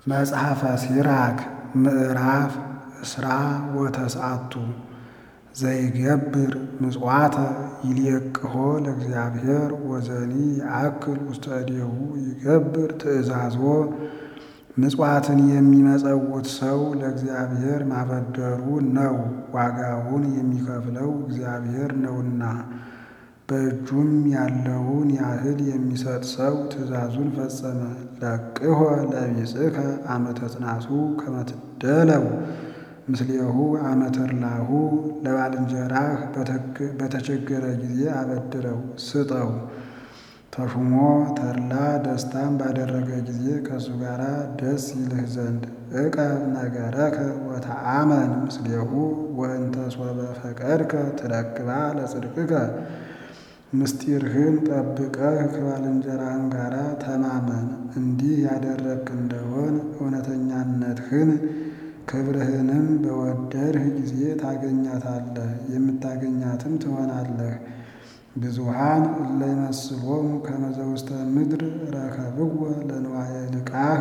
መጽሐፈ ሲራክ ምዕራፍ እስራ ወተስዓቱ ዘይገብር ምጽዋተ ይልየቅሆ ለእግዚአብሔር ወዘኒ ይአክል ውስተ እዴሁ ይገብር ትእዛዞ ምጽዋትን የሚመጸውት ሰው ለእግዚአብሔር ማበደሩ ነው፣ ዋጋውን የሚከፍለው እግዚአብሔር ነውና። በእጁም ያለውን ያህል የሚሰጥ ሰው ትእዛዙን ፈጸመ። ለቅሖ ለቢጽከ አመ ተጽናሱ ከመ ትደለው ምስሌሁ አመ ተድላሁ ለባልንጀራህ በተቸገረ ጊዜ አበድረው ስጠው። ተሹሞ ተድላ ደስታን ባደረገ ጊዜ ከእሱ ጋር ደስ ይልህ ዘንድ ዕቀብ ነገረከ ወተአመን ምስሌሁ ወእንተ ሶበ ፈቀድከ ትረክባ ለጽድቅከ ምስጢርህን ጠብቀህ ከባልንጀራህም ጋር ተማመን። እንዲህ ያደረግክ እንደሆን እውነተኛነትህን ክብርህንም በወደድህ ጊዜ ታገኛታለህ፣ የምታገኛትም ትሆናለህ። ብዙሃን እለ ይመስሎሙ ከመ ዘውስተ ምድር ረከብዎ ለንዋየ ልቃህ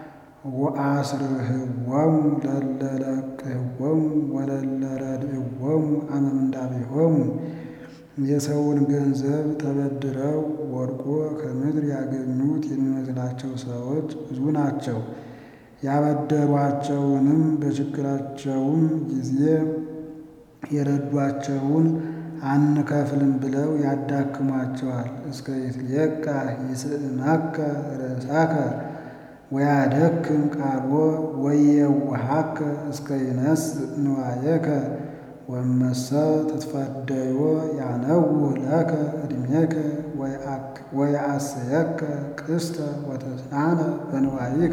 ወአስርህዎሙ ለእለ ለቅህዎሙ ወለእለ ረድእዎሙ አመ ምንዳቤሆሙ የሰውን ገንዘብ ተበድረው ወድቆ ከምድር ያገኙት የሚመስላቸው ሰዎች ብዙ ናቸው። ያበደሯቸውንም በችግራቸውም ጊዜ የረዷቸውን አንከፍልም ብለው ያዳክሟቸዋል። እስከ ይትልየቃ ይስእመከ ርእሳከ ወያደክም ቃልዎ ወየውሃከ እስከ ይነስእ ንዋየከ ወመሰ ትትፈደዮ ያነውህ ለከ ዕድሜከ ወየአስየከ ቅስተ ወተስናነ በንዋይከ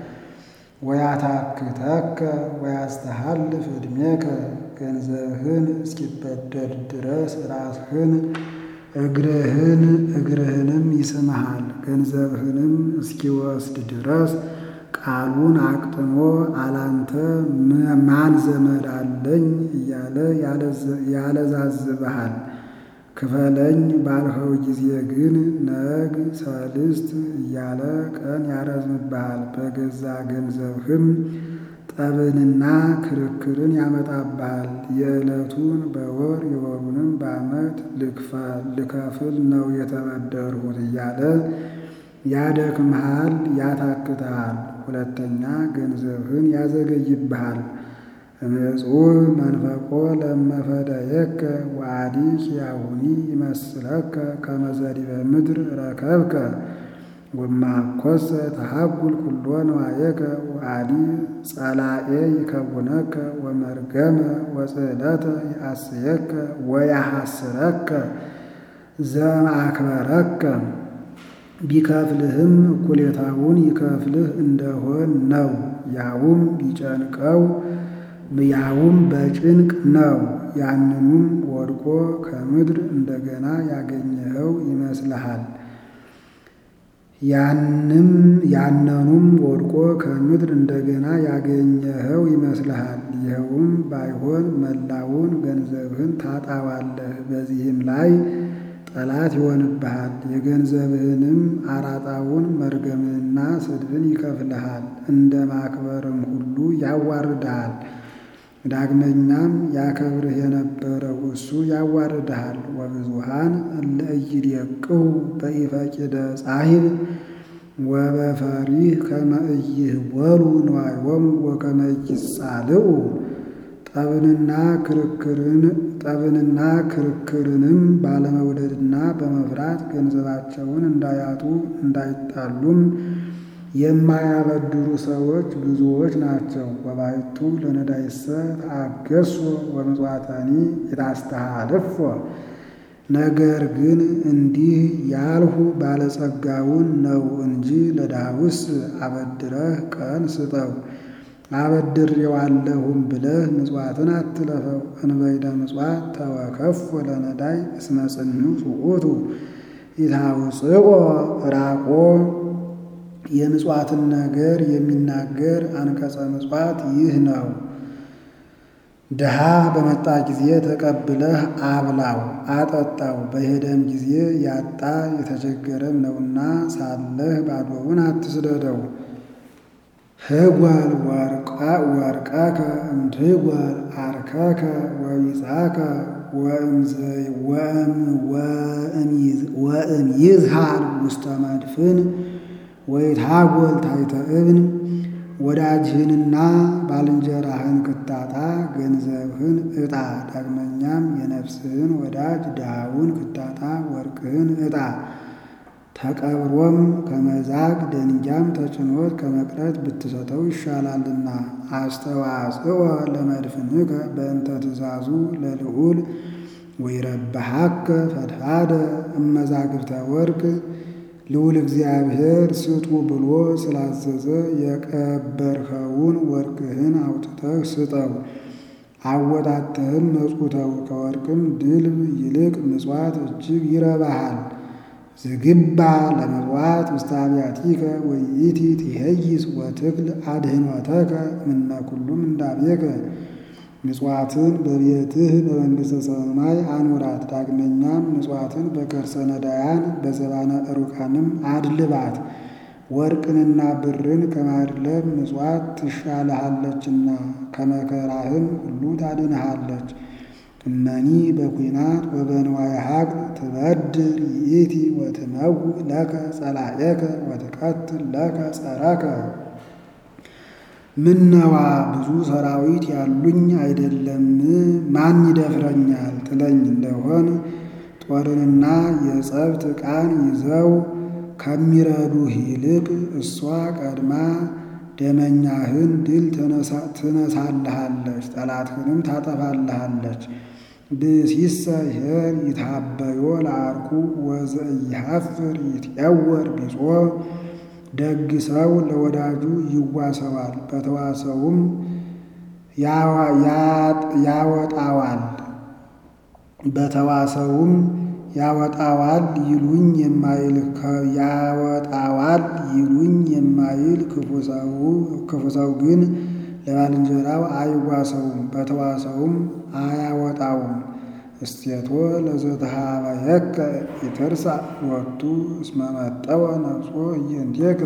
ወያታክተከ ወያስተሃልፍ ዕድሜከ ገንዘብህን እስኪበደድ ድረስ ራስህን እግርህን እግርህንም ይስምሃል። ገንዘብህንም እስኪወስድ ድረስ ቃሉን አቅጥሞ አላንተ ማን ዘመድ አለኝ እያለ ያለዛዝብሃል። ክፈለኝ ባልኸው ጊዜ ግን ነግ ሰልስት እያለ ቀን ያረዝምብሃል። በገዛ ገንዘብህም ጠብንና ክርክርን ያመጣብሃል። የዕለቱን በወር የወሩንም በዓመት ልከፍል ነው የተበደርሁት እያለ ያደክምሃል፣ ያታክትሃል። ሁለተኛ ገንዘብህን ያዘገይብሃል። እምዕጹብ መንፈቆ ለመፈደየከ ወአዲ ኪያሁኒ ይመስለከ ከመ ዘዲበ ምድር ረከብከ ወማኮሰ ተሃጉል ኩሎ ንዋየከ ወአዲ ጸላኤ ይከውነከ ወመርገመ ወጽዕለተ ይአስየከ ወያሐስረከ ዘማክበረከ ቢከፍልህም እኩሌታውን ይከፍልህ እንደሆን ነው። ያውም ቢጨንቀው ያውም በጭንቅ ነው። ያንኑም ወድቆ ከምድር እንደገና ያገኘኸው ይመስልሃል። ያንም ያነኑም ወድቆ ከምድር እንደገና ያገኘኸው ይመስልሃል። ይኸውም ባይሆን መላውን ገንዘብህን ታጣዋለህ። በዚህም ላይ ጠላት ይሆንብሃል። የገንዘብህንም አራጣውን መርገምንና ስድብን ይከፍልሃል። እንደ ማክበርም ሁሉ ያዋርድሃል። ዳግመኛም ያከብርህ የነበረው እሱ ያዋርድሃል። ወብዙሃን እለ ኢይዴቅሁ በኢፈቂደ ጻሂብ ወበፈሪህ ከመ ኢይህወሉ ንዋዮሙ ወከመ ኢይጻልዑ ጠብንና ክርክርን ጠብንና ክርክርንም ባለመውደድና በመፍራት ገንዘባቸውን እንዳያጡ እንዳይጣሉም የማያበድሩ ሰዎች ብዙዎች ናቸው። ወባሕቱ ለነዳይሰ ተአገሶ ወምጽዋተኒ የታስተሃልፎ ነገር ግን እንዲህ ያልሁ ባለጸጋውን ነው እንጂ ለድሃውስ አበድረህ ቀን ስጠው። አበድሬዋለሁም ብለህ ምጽዋትን አትለፈው። እንበይደ ምጽዋት ተወከፎ ለነዳይ እስመ ጽኑዕ ውእቱ ኢታውፅኦ ራቆ የምጽዋትን ነገር የሚናገር አንቀጸ ምጽዋት ይህ ነው። ድሃ በመጣ ጊዜ ተቀብለህ አብላው፣ አጠጣው። በሄደም ጊዜ ያጣ የተቸገረም ነውና ሳለህ ባዶውን አትስደደው። ህጓል ወርቀከ እምትጓል አርከከ ወቢጻከ ወእምይዝሃል ውስተ መድፍን ወይትሃጎል ታሕተ እብን ወዳጅህንና ባልንጀራህን ክታጣ ገንዘብህን ዕጣ። ዳግመኛም የነፍስህን ወዳጅ ድሃውን ክታጣ ወርቅህን ዕጣ። ተቀብሮም ከመዛግ ደንጊያም ተጭኖት ከመቅረት ብትሰጠው ይሻላልና። አስተዋጽኦ ለመድፍንከ በእንተ ትእዛዙ ለልዑል ወይረብሐከ ፈድፋደ እመዛግብተ ወርቅ ልዑል እግዚአብሔር ስጡ ብሎ ስላዘዘ የቀበርኸውን ወርቅህን አውጥተህ ስጠው። አወጣትህም መጽውተው ከወርቅም ድልብ ይልቅ ምጽዋት እጅግ ይረባሃል። ዝግባ ለመጽዋት ውስተ አብያቲከ ወይእቲ ትሄይስ ወትክል አድህኖተከ እምነ ኩሉም እንዳቤከ ምጽዋትን በቤትህ በመንግሥተ ሰማይ አኑራት። ዳግመኛም ምጽዋትን በከርሰ ነዳያን በዘባነ ሩቃንም አድልባት። ወርቅንና ብርን ከማድለብ ምጽዋት ትሻልሃለችና ከመከራህም ሁሉ ታድንሃለች። እመኒ በኩናት ወበንዋየ ሀቅል ትበድር ይእቲ ወትመውእ ለከ ጸላኤከ ወትቀትል ለከ ጸረከ። ምነዋ ብዙ ሰራዊት ያሉኝ አይደለም ማን ይደፍረኛል ትለኝ እንደሆን ጦርንና የጸብት ዕቃን ይዘው ከሚረዱህ ይልቅ እሷ ቀድማ ደመኛህን ድል ትነሳልሃለች፣ ጠላትህንም ታጠፋልሃለች። ብእሲሰ ኄር ይትሃበዮ ለአርኩ ወዘኢሐፍር ይትዔወር ቢጾ ደግ ሰው ለወዳጁ ይዋሰዋል፣ በተዋሰውም ያወጣዋል በተዋሰውም ያወጣዋል ይሉኝ የማይል ያወጣዋል ይሉኝ የማይል ክፉ ሰው ግን ለባልንጀራው አይዋሰውም፣ በተዋሰውም አያወጣውም። እስቴቶ ለዘተሃበየከ ይትርሳ ሎቱ እስመ መጠወ ነፍሶ እየንቴከ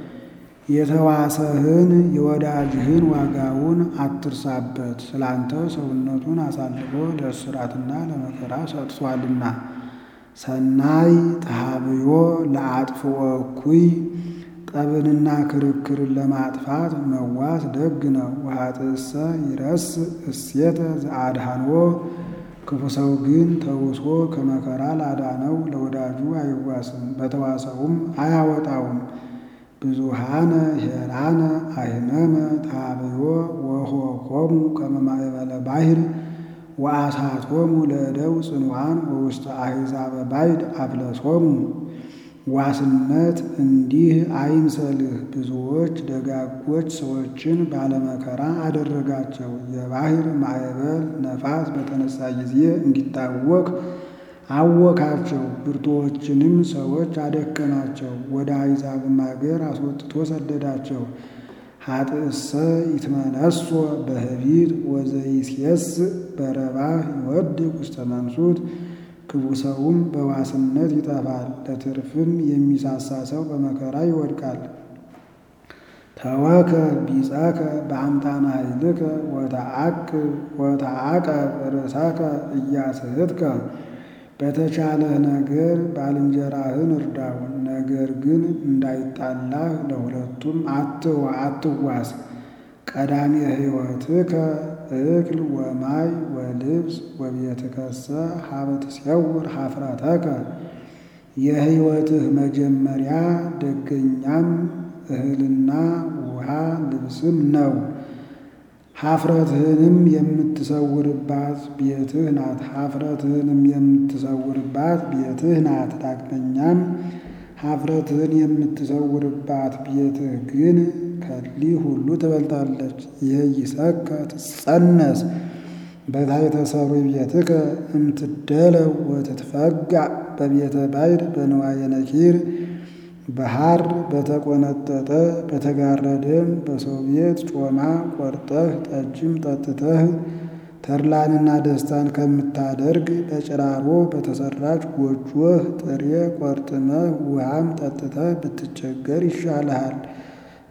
የተዋሰህን የወዳጅህን ዋጋውን አትርሳበት፣ ስላንተ ሰውነቱን አሳልፎ ለእስራትና ለመከራ ሰጥቷልና። ሰናይ ተሃብዮ ለአጥፍኦ እኩይ ጠብንና ክርክርን ለማጥፋት መዋስ ደግ ነው። ወኃጥእሰ ይረስ እሴተ ዘአድኃንዎ ክፉ ሰው ግን ተውሶ ከመከራ ላዳነው ለወዳጁ አይዋስም፣ በተዋሰውም አያወጣውም። ብዙሃነ ሄራነ አይነመ ታብዮ ወሆኮሙ ከመ ማእበለ ባሕር ወአሳቶሙ ለእደው ጽኑዓን ወውስተ አሕዛበ ባዕድ አፍለሶሙ። ዋስነት እንዲህ አይምሰልህ። ብዙዎች ደጋጎች ሰዎችን ባለመከራ አደረጋቸው። የባሕር ማዕበል ነፋስ በተነሳ ጊዜ እንዲታወክ አወካቸው። ብርቱዎችንም ሰዎች አደከማቸው። ወደ አሕዛብም አገር አስወጥቶ ሰደዳቸው። ኃጥእሰ ይትመነሶ በህቢት ወዘይሴስ በረባህ ይወድቅ ውስተ መንሱት። ክፉ ሰውም በዋስነት ይጠፋል፣ ለትርፍም የሚሳሳ ሰው በመከራ ይወድቃል። ተወከ ቢጸከ በአምጣነ ኃይልከ ወተዓቀብ ርእሰከ እያስሕትከ በተቻለህ ነገር ባልንጀራህን እርዳው። ነገር ግን እንዳይጣላህ ለሁለቱም አትዋስ። ቀዳሚ ሕይወትከ እክል ወማይ ወልብስ ወቤትከሰ ሀበ ትሴውር ኀፍረተከ። የሕይወትህ መጀመሪያ ደገኛም እህልና ውሃ ልብስም ነው። ኀፍረትህንም የምትሰውርባት ቤትህ ናት። ኀፍረትህንም የምትሰውርባት ቤትህ ናት። ዳግመኛም ኀፍረትህን የምትሰውርባት ቤትህ ግን ከሊ ሁሉ ትበልጣለች። ይህይሰከ ትጸነስ በታሕተ ሰብሪ ቤትከ እምትደለው ወትትፈጋእ በቤተ ባዕድ በንዋየ ነኪር በሐር በተቆነጠጠ በተጋረደም በሰው ቤት ጮማ ቆርጠህ ጠጅም ጠጥተህ ተድላንና ደስታን ከምታደርግ በጭራሮ በተሰራች ጎጆህ ጥሬ ቆርጥመህ ውሃም ጠጥተህ ብትቸገር ይሻልሃል።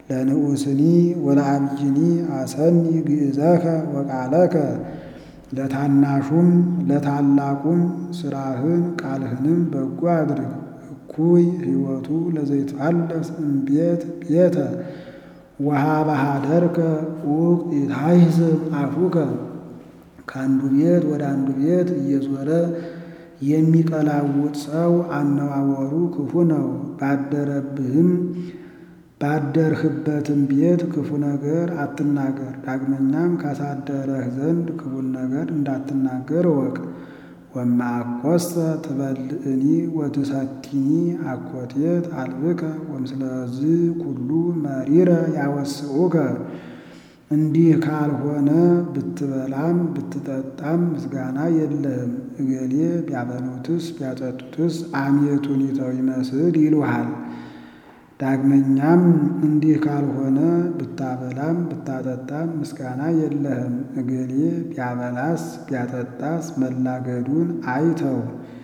ለንዑስኒ ወለአብይኒ አሰኒ ግእዘከ ወቃለከ ለታናሹም ለታላቁም ስራህን ቃልህንም በጎ አድርግ። እኩይ ሕይወቱ ለዘይትፋለስ እምቤት ቤተ ወሀበ ኀደርከ ዑቅ ኢታሕስብ አፉከ ከአንዱ ቤት ወደ አንዱ ቤት እየዞረ የሚቀላውጥ ሰው አነዋወሩ ክፉ ነው። ባደረብህም ባደርህበትም ቤት ክፉ ነገር አትናገር። ዳግመኛም ካሳደረህ ዘንድ ክፉን ነገር እንዳትናገር እወቅ። ወማኮሰ ትበልዕኒ ወትሰቲኒ አኮቴት አልብከ ወምስለዝ ኩሉ መሪረ ያወስኡከ። እንዲህ ካልሆነ ብትበላም ብትጠጣም ምስጋና የለህም። እገሌ ቢያበሉትስ ቢያጠጡትስ አሜቱን ይተው ይመስል ይሉሃል። ዳግመኛም እንዲህ ካልሆነ ብታበላም ብታጠጣም ምስጋና የለህም። እገሌ ቢያበላስ ቢያጠጣስ መላገዱን አይተው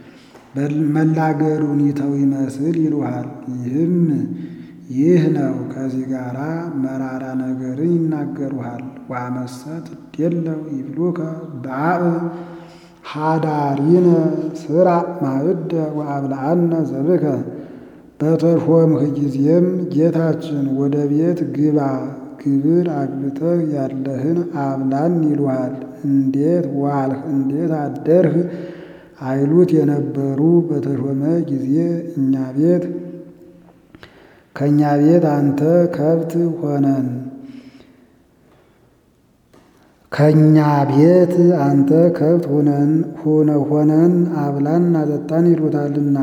መላገዱን ይተው ይመስል ይሉሃል። ይህም ይህ ነው። ከዚህ ጋር መራራ ነገርን ይናገሩሃል። ወአመሰት እዴለው ይብሉከ በአብ ሀዳሪነ ስራ ማዕደ ወአብልዐነ ዘብከ በተሾምህ ጊዜም ጌታችን ወደ ቤት ግባ ግብር አግብተህ ያለህን አብላን ይሉሃል። እንዴት ዋልህ እንዴት አደርህ አይሉት የነበሩ በተሾመ ጊዜ እኛ ቤት ከእኛ ቤት አንተ ከብት ሆነን ከእኛ ቤት አንተ ከብት ሆነን ሆነ ሆነን አብላን አጠጣን ይሉታልና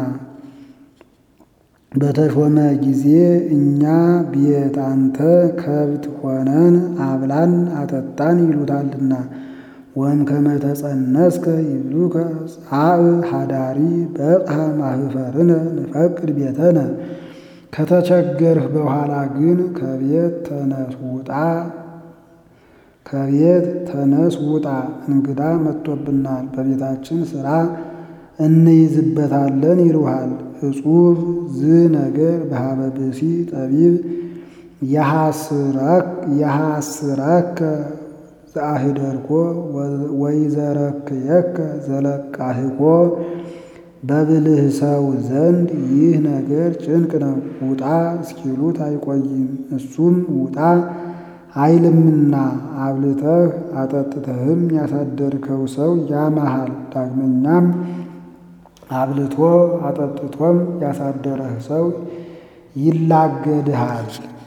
በተሾመ ጊዜ እኛ ቤት አንተ ከብት ሆነን አብላን አጠጣን ይሉታልና። ወም ከመተጸነስከ ይብሉከ ጻእ ሀዳሪ በጽሐ ማህፈርነ ንፈቅድ ቤተነ። ከተቸገርህ በኋላ ግን ከቤት ተነስ ውጣ ከቤት ተነስ ውጣ፣ እንግዳ መጥቶብናል፣ በቤታችን ሥራ እንይዝበታለን ይሉሃል። እጹብ ዝ ነገር በሀበ ብእሲ ጠቢብ የሐስረከ ዘአህደርኮ ወይዘረክየከ ዘለቃህኮ በብልህ ሰው ዘንድ ይህ ነገር ጭንቅ ነው። ውጣ እስኪሉት አይቆይም። እሱም ውጣ አይልምና አብልተህ አጠጥተህም ያሳደርከው ሰው ያማሃል። ዳግመኛም አብልቶ አጠጥቶም ያሳደረህ ሰው ይላገድሃል።